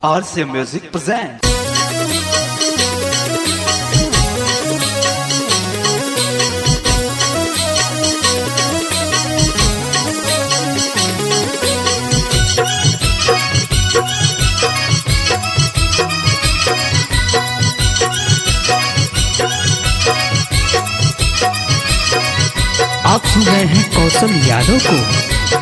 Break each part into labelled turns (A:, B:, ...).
A: RCA Music presents.
B: आप सुन रहे हैं कौशल यादव को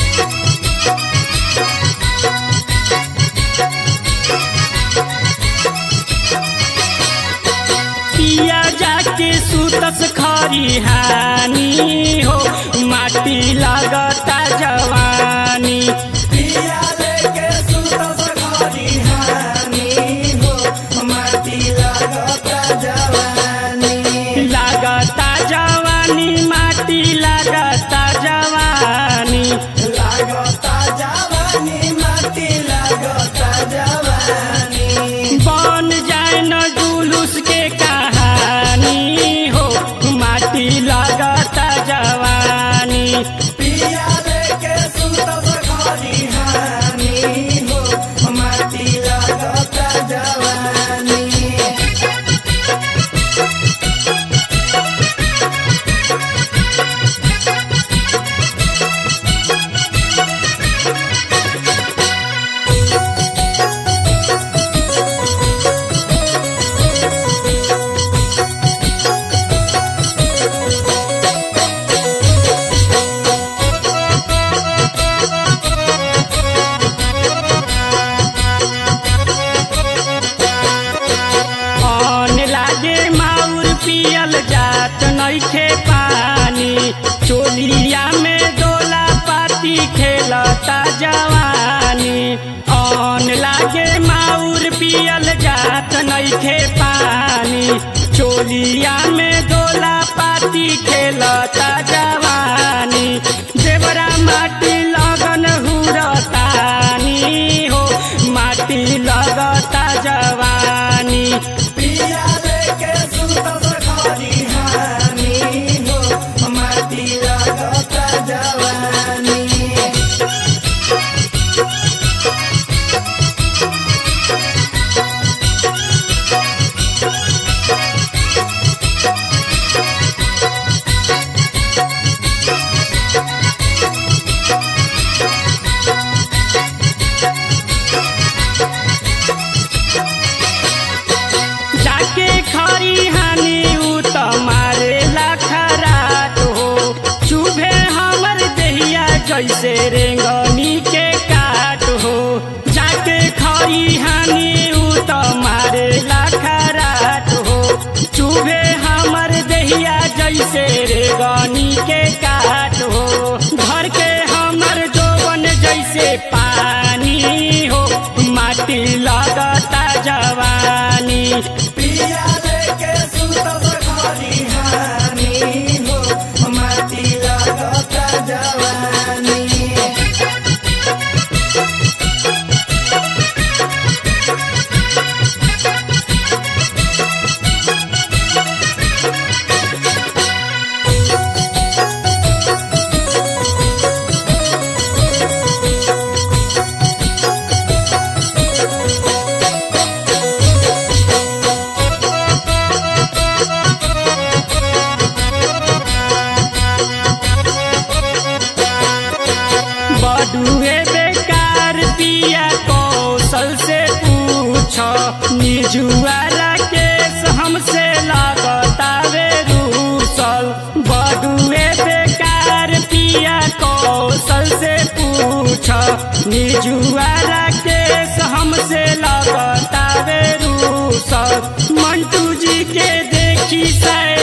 C: पिया जाके सुतस खरिहानी हो माटी लगता जवानी पिया लेके सुतस खरिहानी हो माटी लगता जवानी लगता जवानी माटी लगता जवानी लगता जवानी माटी लगता जवानी बन जाए न जुलूस के कहानी हो माटी लगता जवानी पिया लेके सुतस खरिहानी हो माटी लगता जवानी आन लागे माउर पियल जात नइखे पानी चोलिया में डोला पाती खेलता जवानी आन लागे माउर पियल जात नइखे पानी चोलिया में डोला पाती खेलता जवानी देवरा माटी लगन हुरतानी हो माटी लगता जवानी पिया लेके सुतस खरिहानी हो माटी लगता जवानी जाके खरी हानि उ त मारे खराट हो चुभे हमर देहिया जैसे रेंगनी के काट हो जाके खरी हानि उ त मारे खराट हो चुभे हमर देहिया जैसे रेंगनी के काट हो घर के हमर जोवन जैसे पानी हो माटी लगता जवानी पिया लेके सुतस खरिहानी हो माटी लगता जवानी बडुए बेकार पिया कौशल से पूछ निजुआला केस हमसे लगता वे रूसल बडुए बेकार पिया कौशल से पूछ निजुआला केस हमसे लगता वे रूसल मंटू जी के देखी सै